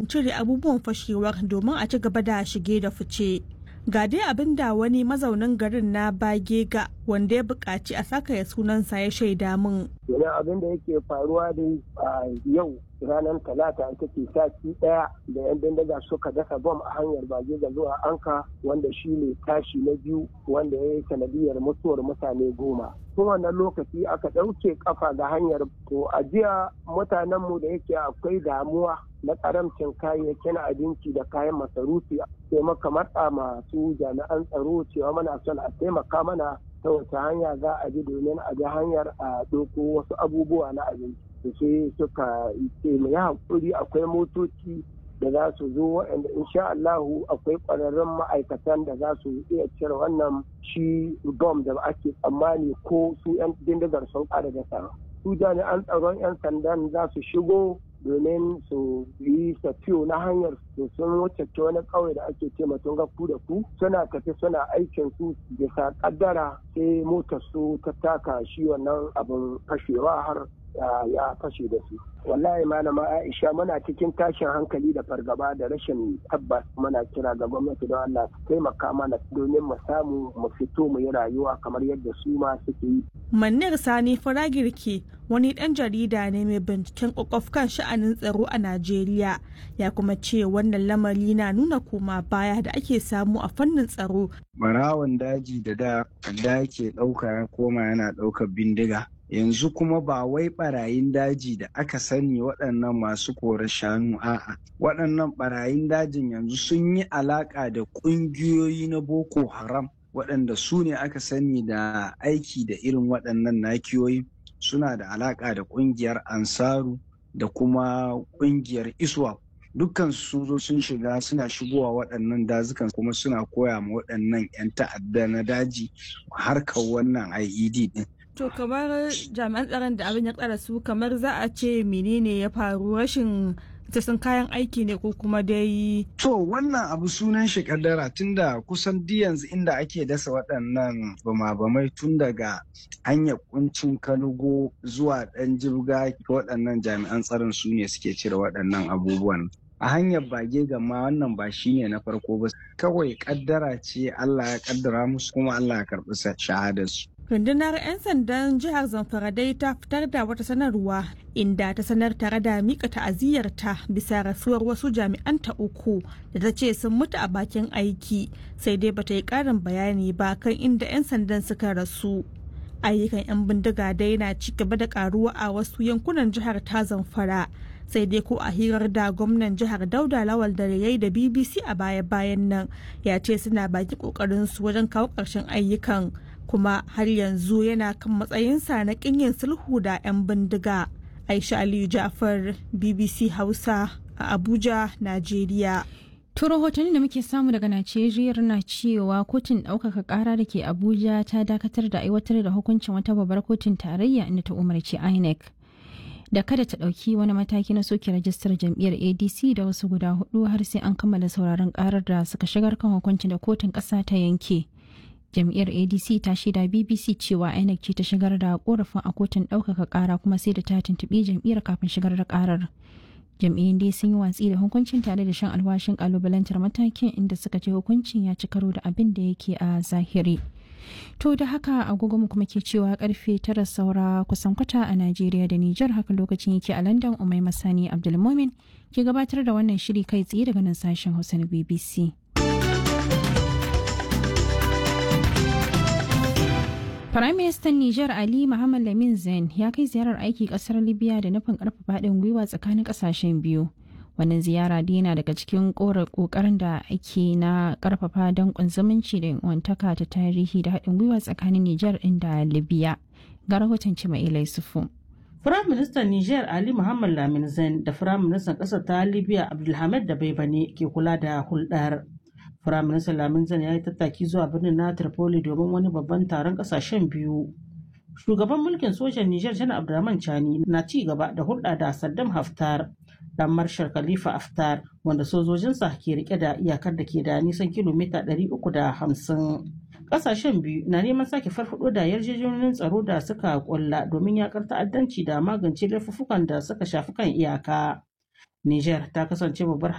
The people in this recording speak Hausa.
aikin cire abubuwan fashewar domin a ci gaba da shige da fice. Ga dai abin da wani mazaunin garin na Bagega wanda ya buƙaci a saka ya sunansa ya shaida min. Yana abin da yake faruwa dai a yau ranar talata ita ce sati daya da yan bindiga suka dasa bom a hanyar Bagega zuwa Anka wanda shi ne tashi na biyu wanda ya yi sanadiyar mutuwar mutane goma. Tun wannan lokaci aka ɗauke kafa ga hanyar to a jiya mutanenmu da yake akwai damuwa na karamcin kayayyakin abinci da kayan masarufi sai maka matsa masu jami'an tsaro cewa mana son a taimaka mana ta wace hanya za a bi domin a bi hanyar a ɗauko wasu abubuwa na abinci da sai suka ce mu yi haƙuri akwai motoci da za su zo waɗanda insha Allahu akwai ƙwararrun ma'aikatan da za su iya cire wannan shi bom da ake tsammani ko su 'yan bindigar sun ƙara da su jami'an tsaron 'yan sandan za su shigo domin su yi tafiyo na hanyar su sun wuce ta wani ƙauye da ake ce mutum ga ku da ku suna tafi suna aikin su bisa kaddara sai motar su ta taka shi wannan abin fashewa har ya fashe da su wallahi malama aisha muna cikin tashin hankali da fargaba da rashin tabbas muna kira ga gwamnati don allah su taimaka mana domin mu samu mu fito mu yi rayuwa kamar yadda su ma suke yi Manir Sani Faragirki wani ɗan jarida ne mai binciken ƙwaƙwaf kan sha'anin tsaro a Najeriya ya kuma ce wannan lamari na nuna koma baya da ake samu a fannin tsaro. Barawon daji da da da ke ɗauka ya koma yana ɗaukar bindiga. Yanzu kuma ba wai barayin daji da aka sani waɗannan masu kore shanu a'a. Waɗannan barayin dajin yanzu sun yi alaƙa da ƙungiyoyi na Boko Haram. waɗanda su ne aka sani da aiki da irin waɗannan nakiyoyi suna da alaƙa da ƙungiyar ansaru da kuma ƙungiyar iswa dukkan sun zo sun shiga suna shigowa waɗannan dazukan kuma suna koya ma waɗannan 'yan ta'adda na daji harkar wannan IED ɗin. To kamar jami'an tsaron da abin ya tsara su kamar za a ce menene ya faru rashin sun kayan aiki ne ko kuma dai. To wannan abu sunan shi kaddara tunda kusan di yanzu inda ake dasa waɗannan bama-bamai tun daga hanyar kuncin kanugo zuwa ɗan jirga waɗannan jami'an tsaron su ne suke cire waɗannan abubuwan. A hanyar bage gama wannan ba shi ne na farko ba kawai kaddara ce Allah ya kaddara musu kuma Allah ya karɓi shahadarsu. rundunar 'yan sandan jihar zamfara dai ta fitar da wata sanarwa inda ta sanar tare da mika ta'aziyyarta bisa rasuwar wasu jami'anta uku da ta ce sun mutu a bakin aiki sai dai bata yi karin bayani ba kan inda 'yan sandan suka rasu ayyukan 'yan bindiga dai na ci gaba da karuwa a wasu yankunan jihar ta zamfara sai dai ko a hirar da gwamnan jihar dauda lawal da yayi da bbc a baya-bayan nan ya ce suna baki kokarin su wajen kawo ƙarshen ayyukan kuma har yanzu yana kan matsayinsa na yin sulhu da 'yan bindiga aisha aliyu jafar bbc hausa a abuja najeriya To rahotanni da muke samu daga Najeriya na cewa kotun ɗaukaka ƙara da ke Abuja ta dakatar da aiwatar da hukuncin wata babbar kotun tarayya inda ta umarci INEC. Da kada ta ɗauki wani mataki na soke rajistar jam'iyyar ADC da wasu guda hudu har sai an kammala sauraron ƙarar da suka shigar kan hukuncin da kotun ƙasa ta yanke. Jam'iyyar ADC ta shaida BBC cewa INEC ce ta shigar da korafin a kotun ɗaukaka ƙara kuma sai da ta tuntuɓi jam'iyyar kafin shigar da ƙarar. jam'iyyun dai sun yi watsi da hukuncin tare da shan alwashin kalubalantar matakin inda suka ce hukuncin ya ci karo da abin da yake a zahiri to da haka agogo mu kuma ke cewa karfe tara saura kusan kwata a najeriya da nijar haka lokacin yake a london umai masani abdulmomin ke gabatar da wannan shiri kai tsaye daga nan sashen hausa na bbc Firaministan Nijar Ali Muhammad Lamin Zain ya kai ziyarar aiki kasar Libya da nufin karfafa haɗin gwiwa tsakanin ƙasashen biyu. Wannan ziyara dina daga cikin ƙoƙarin da ake na karfafa danƙon zumunci da wantaka ta tarihi da haɗin gwiwa tsakanin Nijar ɗin da Libya. Ga rahoton Cima'ila Yusufu. Firaministan Nijar Ali Muhammad Lamin Zain da Firaministan ƙasar ta Libya Abdulhamid da Baibane ke kula da hulɗar. Firaministan Lamin Zan ya yi tattaki zuwa birnin na Tripoli domin wani babban taron kasashen biyu. Shugaban mulkin sojan Nijar Janar Abdurrahman Chani na ci gaba da hulɗa da Saddam Haftar, dan Marshal Khalifa Haftar, wanda sojojinsa ke rike da iyakar da ke da nisan kilomita 350. Kasashen biyu na neman sake farfado da yarjejeniyoyin tsaro da suka kulla domin yakar ta'addanci da magance laifuffukan da suka shafi kan iyaka. Nijar ta kasance babbar